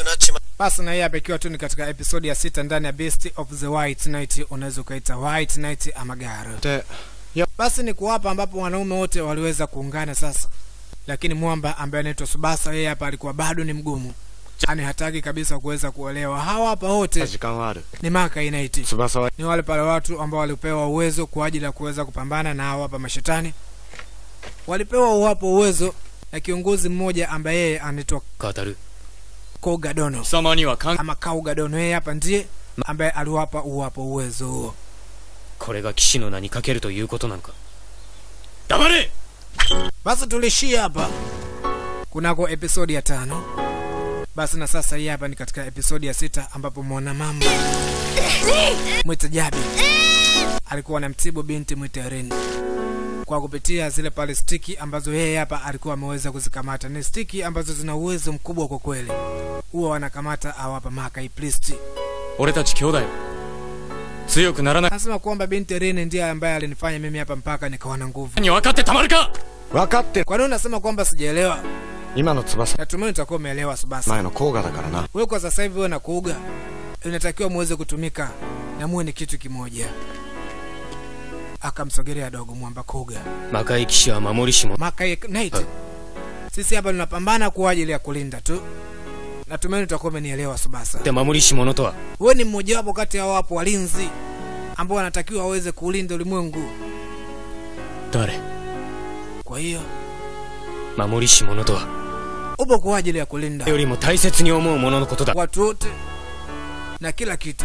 なっちま basi na hii hapa ikiwa tu ni katika episodi ya sita ndani ya Beast of the White Knight unaweza ukaita White Knight ama Garo で basi ni kuwapa ambapo wanaume wote waliweza kuungana sasa lakini mwamba ambaye anaitwa subasa yeye hapa alikuwa bado ni mgumu yani hataki kabisa kuweza kuolewa hawa hapa wote 時間はある ni maka inaiti 翼は ni wale pale watu ambao walipewa uwezo kwa ajili ya kuweza kupambana na hawa hapa mashetani walipewa uwapo uwezo na kiongozi mmoja ambaye yeye anaitwa 語る koga dono 貴様には関 ama kauga dono yeye hapa ndiye ambaye aliwapa uwapo uwezo huo これが騎士の名にかけるということなのか黙れ basi tulishia hapa kunako episodi ya tano basi na sasa hii hapa ni katika episodi ya sita ambapo mwana mamba mwita jabi alikuwa anamtibu binti mwita rin kwa kupitia zile pale stiki ambazo yeye hapa alikuwa ameweza kuzikamata ni stiki ambazo zina uwezo mkubwa kwa kweli huwa wanakamata au hapa makai priest 俺たち兄弟強くならない anasema kwamba binti rin ndiye ambaye alinifanya mimi hapa mpaka nikawa na nguvu に分かってたまるか分かってる kwa nini unasema kwamba sijaelewa 今の翼 natumai utakuwa umeelewa subasa 前の甲賀だからな wewe kwa sasa hivi wewe na kuuga inatakiwa muweze kutumika na muwe ni kitu kimoja akamsogelea dogo mwamba kuga 魔界騎士は守りし者 makai night sisi hapa tunapambana kwa ajili ya kulinda tu natumaini utakuwa umenielewa subasa で守りし者とは wewe ni mmojawapo kati ya wapo walinzi ambao wanatakiwa waweze kuulinda ulimwengu 誰 kwa hiyo 守りし者とは upo kwa ajili ya kulinda よりも大切に思う者のことだ watu wote na kila kitu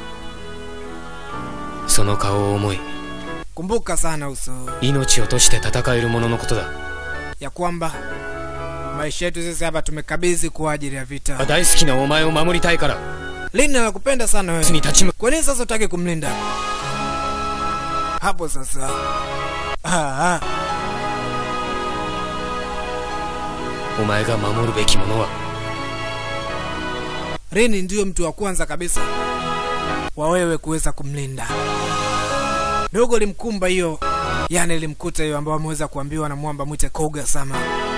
その顔を思い kumbuka sana uso 命をとして戦える者のことだ ya kwamba maisha yetu sisi hapa tumekabidhi kwa ajili ya vita 大好きなお前を守りたいから lini nakupenda sana に wewe 立ち向 kwa nini sasa utaki kumlinda hapo sasa ah, ah. お前が守るべきものは rini ndiyo mtu wa kwanza kabisa wa wewe kuweza kumlinda dogo limkumba hiyo yani limkuta hiyo ambayo ameweza kuambiwa na mwamba mwite koga sama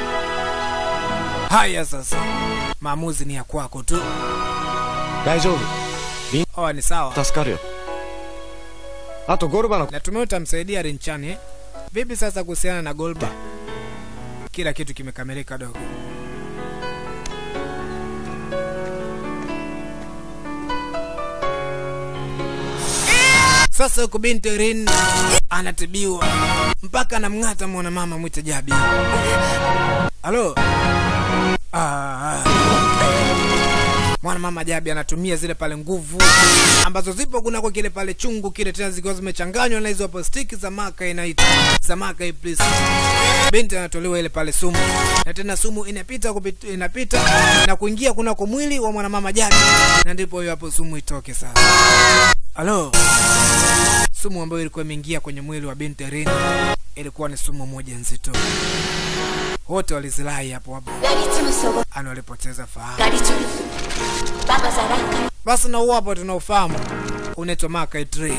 haya sasa maamuzi ni ya kwako tu 大丈夫 oa ni sawa 助かるよあとゴルバの natumai utamsaidia rinchani eh? vipi sasa kuhusiana na golba kila kitu kimekamilika dogo sasa huku binti rin anatibiwa mpaka anamng'ata mwanamama mwite jabi halo ah, ah. mwanamama jabi anatumia zile pale nguvu ambazo zipo kunako kile pale chungu kile tena zikiwa zimechanganywa na hizo hapo stiki za maka inaita za maka iblis binti anatolewa ile pale sumu na tena sumu inapita kupita, inapita na kuingia kunako mwili wa mwanamama jabi na ndipo hiyo hapo sumu itoke sasa halo sumu ambayo ilikuwa imeingia kwenye mwili wa binti rin ilikuwa ni sumu moja nzito wote walizirai hapo hapo ラリツムソゴ ani walipoteza fahamu ガリチョルババザランカ basi na huo hapo tunaufahamu unaitwa Makai Tree.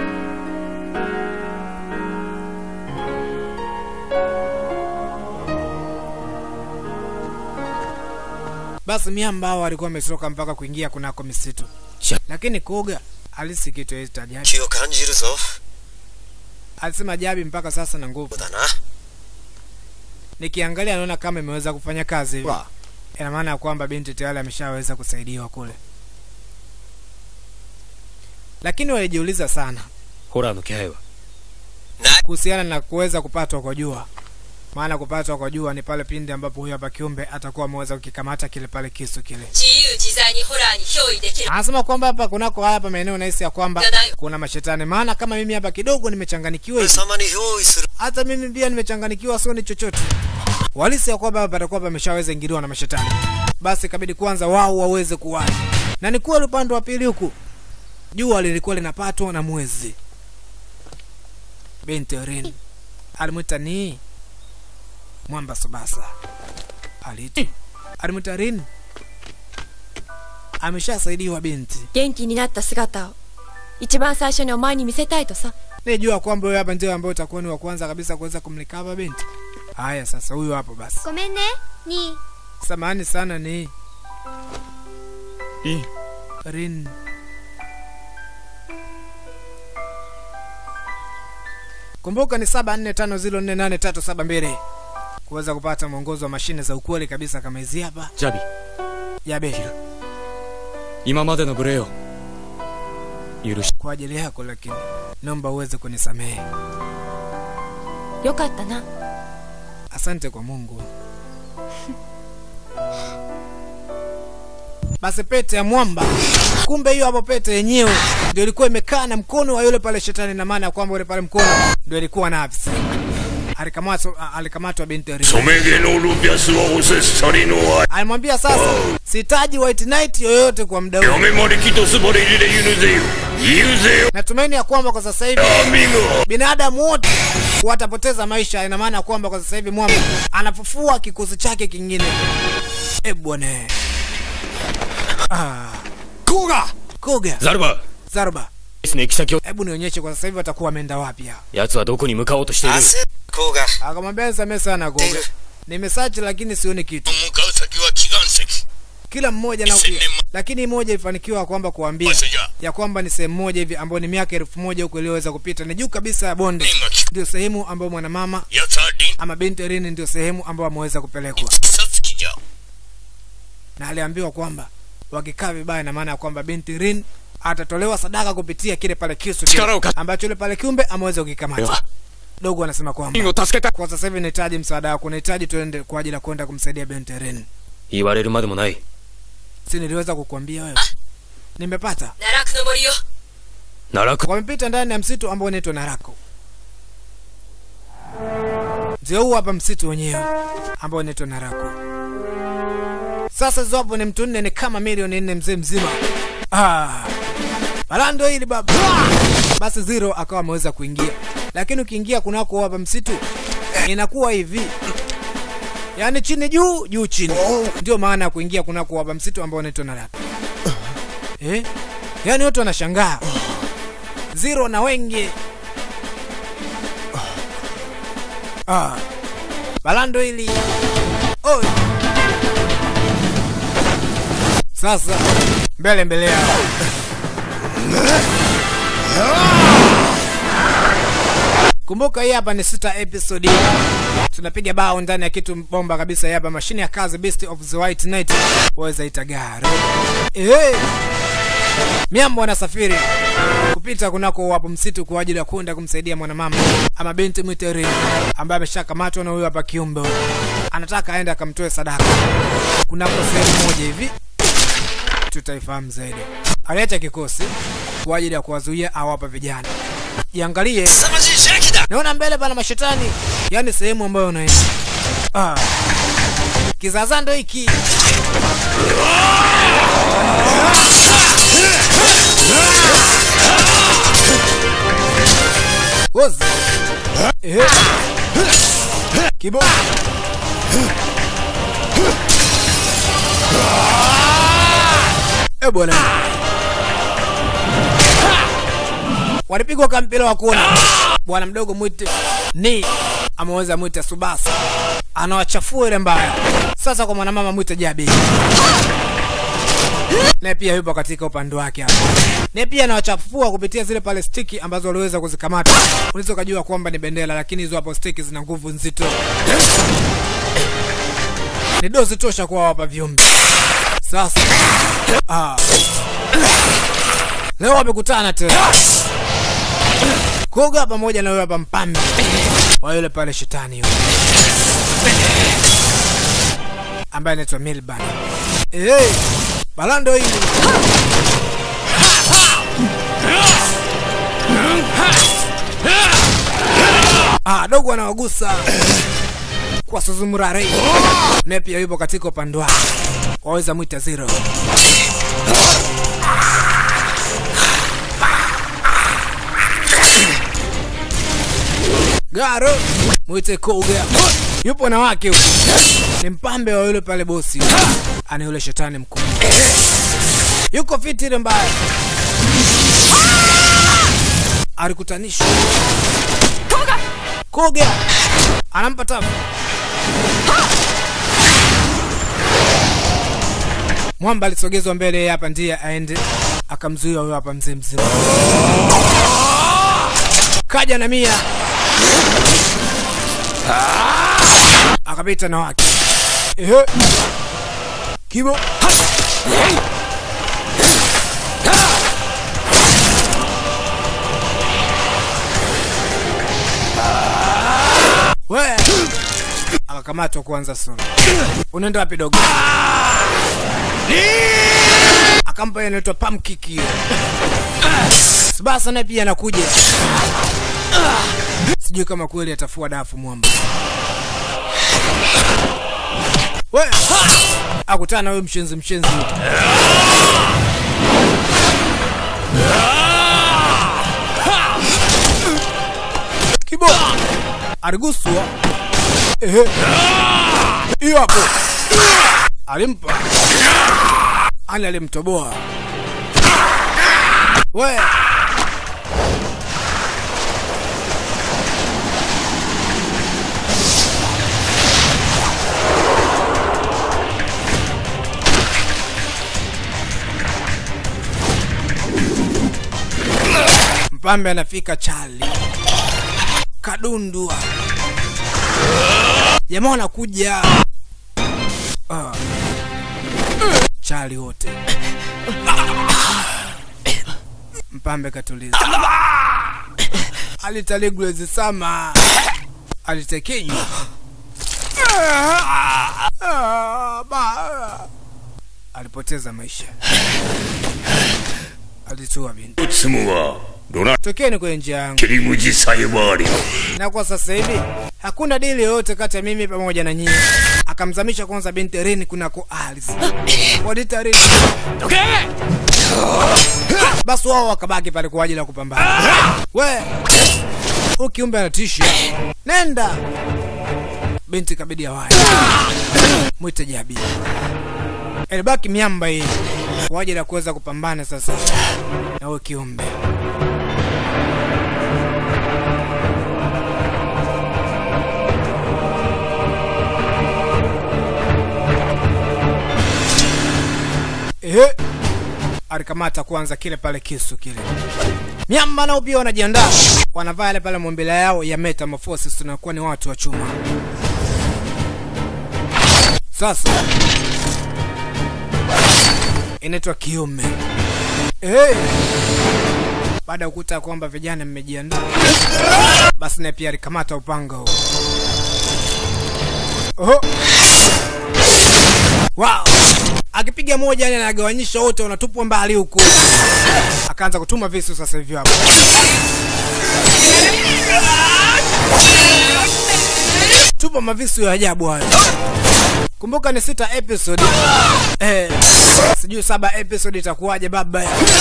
Basi miamba hao walikuwa wametoka mpaka kuingia kunako misitu, Cha- lakini Koga alisi kitu yaita Jabi. 気を感じるぞ Alisema Jabi mpaka sasa na nguvu. だな Nikiangalia naona kama imeweza kufanya kazi hivi. は Ina maana ya kwamba binti tayari ameshaweza kusaidiwa kule, lakini walijiuliza sana ホラーの気配は kuhusiana na kuweza kupatwa kwa jua maana kupatwa kwa jua ni pale pindi ambapo huyo hapa kiumbe atakuwa ameweza kukikamata kile pale kisu kile 自由自在にホラーに憑依できる anasema kwamba hapa kunako haya hapa maeneo nahisi ya kwamba kuna mashetani maana kama mimi hapa kidogo nimechanganikiwa 俺 hivi 様に用意する hata mimi pia nimechanganikiwa sioni chochote walisi ya kwamba hapa patakuwa pameshaweza ingiliwa na mashetani basi ikabidi kwanza wao waweze kuwahi na ni kweli upande wa pili huku jua lilikuwa linapatwa na mwezi binti rin alimwita ni mwamba subasa alitu alimwita rin ameshasaidiwa binti 元気になった姿を一番最初にお前に見せたいとさ nijua kwamba huyo hapa ndio ambaye utakuwa ni wa kwanza kabisa kuweza kumlikava binti haya sasa huyu hapo basi ごめんねに samahani sana ni いい Rin. Kumbuka ni 74504837 kuweza kupata mwongozo wa mashine za ukweli kabisa kama hizi hapa. ジャビ Yabe, 今までの無礼を許し kwa ajili yako, lakini naomba uweze kunisamehe. よかったな Asante kwa Mungu. Basi pete ya mwamba, kumbe hiyo hapo pete yenyewe ndio ilikuwa imekaa na mkono wa yule pale shetani, na maana ya kwamba yule pale mkono ndio ilikuwa nafsi. Alikamatwa, alikamatwa binti Rin. 染め毛のルピャスはおせっさりの愛 Alimwambia sasa, sihitaji white knight yoyote kwa muda huu. 嫁まできとすばれりでゆぬぜよ言うぜよ Natumaini ya kwamba kwa sasa hivi アミゴ binadamu wote watapoteza maisha. Ina maana kwamba kwa sasa hivi mwamba anafufua kikosi chake kingine. E bwana, ah, こうが Koga ザルバ Zarba, ですね行き先を hebu nionyeshe kwa sasa hivi watakuwa wameenda wapi hao. 奴はどこに向かおうとしているこうが Akamwambia nisamehe sana Koga, nimesearch lakini sioni kitu. 向かう先は祈願石 Kila mmoja na Isini ma- lakini mmoja ilifanikiwa kwamba kuambia 場所じゃ ya kwamba ni sehemu moja hivi ambayo ni miaka elfu moja huko iliyoweza kupita, ni juu kabisa ya bonde, 縁が利く ndio sehemu ambayo mwanamama やつは輪 ama binti Rini ndio sehemu ambayo ameweza kupelekwa, 草つきじゃ na aliambiwa kwamba wakikaa vibaya, na maana ya kwamba binti Rin atatolewa sadaka kupitia kile pale kisu kile Chikara uka- ambacho yule pale kiumbe ameweza で kukikamata. は Dogo anasema リン kwamba を助けた kwa sasa hivi nahitaji msaada wako, nahitaji tuende kwa ajili ya kwenda kumsaidia binti Rin. 言われるまでもない Si niliweza kukuambia wewe? Nimepata. 奈落の森よ奈落 Wamepita ndani ya msitu ambao unaitwa Narako. Ndio huu hapa msitu wenyewe ambao unaitwa Narako. Sasa zopo ni mtu nne, ni kama milioni nne mzee mzima. Ah, balando hili baba. Basi Zero akawa ameweza kuingia, lakini ukiingia kunako hapa msitu inakuwa hivi yaani chini juu juu chini, ndio maana ya kuingia kunako hapa msitu ambao unaitwa Narako. Eh, yaani watu wanashangaa Zero na wengi. Ah. Balando hili. Oi. Sasa mbele mbele yao. Kumbuka hii hapa ni sita episode. Tunapiga bao ndani ya kitu bomba kabisa hii hapa mashine ya kazi Beast of the White Knight. Waweza ita gari. Eh. Miambo anasafiri kupita kunako wapo msitu kwa ajili ya kwenda kumsaidia mwanamama ama binti mwiteri ambaye ameshakamatwa na huyo hapa kiumbe huyo. Anataka aende akamtoe sadaka kunako sehemu moja hivi, tutaifahamu zaidi. Aliacha kikosi kwa ajili ya kuwazuia awapa vijana. Jiangalie, naona mbele pana mashetani, yaani sehemu ambayo unaenda. Ah. Kizaza ndo hiki. Wozi. Eh. Kibo. Eh bwana. Walipigwa kwa mpira wa kona. Bwana mdogo mwite ni ameweza mwite Subasa. Anawachafua ile mbaya. Sasa kwa mwanamama mwite Jabi. Naye pia yupo katika upande wake hapa. Naye pia anawachafua kupitia zile pale stiki ambazo waliweza kuzikamata. Unaweza ukajua kwamba ni bendera, lakini hizo hapo stiki zina nguvu nzito. Ni dozi tosha kwa wapa viumbe. Sasa ah. Leo wamekutana tena. Koga pamoja na yule hapa mpambe wa yule pale shetani yule ambaye anaitwa Milban. Hey, balando hili ah, dogo anawagusa kwa Suzumurare naye pia yupo katika upande wake, waweza mwita Zero. Garo mwite Koga yupo na wake huko, ni mpambe wa yule pale bosi, ana yule shetani mkuu, yuko fiti ile mbaya, alikutanishwa Koga anampa tabu mwamba alisogezwa mbele yeye hapa ndiye aende akamzuia huyo hapa mzee mzima kaja na mia akapita na wake ehe kibo we akakamatwa kuanza sura unaenda wapi dogo akampa hiyo inaitwa pamkick hiyo sibasa naye pia anakuja sijui kama kweli atafua dafu mwamba we akutana na huyo mshenzi mshenzi kibo aliguswa ehe hiyo hapo alimpa ani alimtoboa we mpambe anafika chali kadundua jamaa wanakuja Ah. chali wote mpambe katuliza alitaligulezi sama alitekenywa Ah, ba- alipoteza maisha alitua binti つむはドナ tokeni kwenye njia yangu 切り口さえはあり na kwa sasa hivi hakuna dili yoyote kati ya mimi pamoja na nyinyi akamzamisha kwanza binti rini kunako ardhi wadita rini basi wao wakabaki pale kwa ajili ya kupambana we huyu kiumbe anatisha nenda binti kabidi awai mwite jabi ilibaki miamba hii kwa ajili ya kuweza kupambana sasa na huyu kiumbe Ehe. alikamata kwanza kile pale kisu kile miamba nao pia wanajiandaa wanavaa yale pale mombila yao ya metamorphosis tunakuwa ni watu wa chuma sasa inaitwa kiume hey. baada ya kukuta kwamba vijana mmejiandaa basi naye pia alikamata upanga huo Oho. Wow. Akipiga moja yani anagawanyisha wote wanatupwa mbali huku. Akaanza kutuma visu sasa hivi hapo. Tupa mavisu ya ajabu hayo. Kumbuka ni sita episode. Eh, sijui saba episode itakuwaje baba.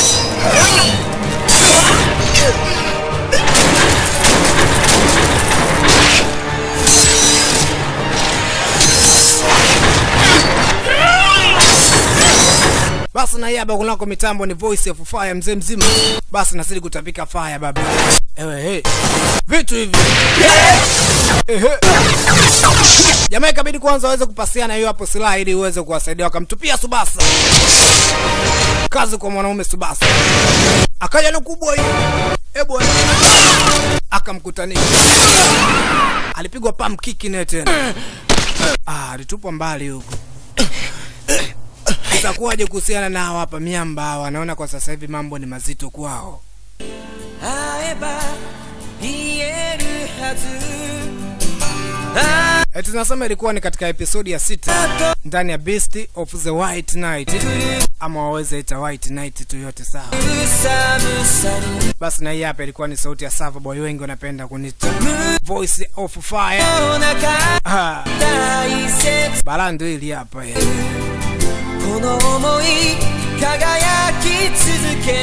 basi na hii hapa kunako mitambo ni voice of fire mzee mzima basi nazidi kutapika fire baba ewe he vitu hivi Ehe. jamaa ikabidi kwanza waweze kupasiana hiyo hapo silaha ili uweze kuwasaidia wakamtupia subasa kazi kwa mwanaume subasa akaja na kubwa hii ebwa akamkutanisha alipigwa pam kiki naye tena ah, alitupwa mbali huko itakuwaje kuhusiana nao hapa miamba hawa wanaona kwa sasa hivi mambo ni mazito kwao 会えば言えるはず Eh, tunasema ilikuwa ni katika episodi ya sita ndani ya Beast of the White Knight ama waweze ita White Knight tu yote sawa. 寒さに Basi na hii hapa ilikuwa ni sauti ya Sava Boy, wengi wanapenda kunita Voice of Fire. お腹 Ah, 大切 balaa ndio ili hapa ya. この想い輝き続け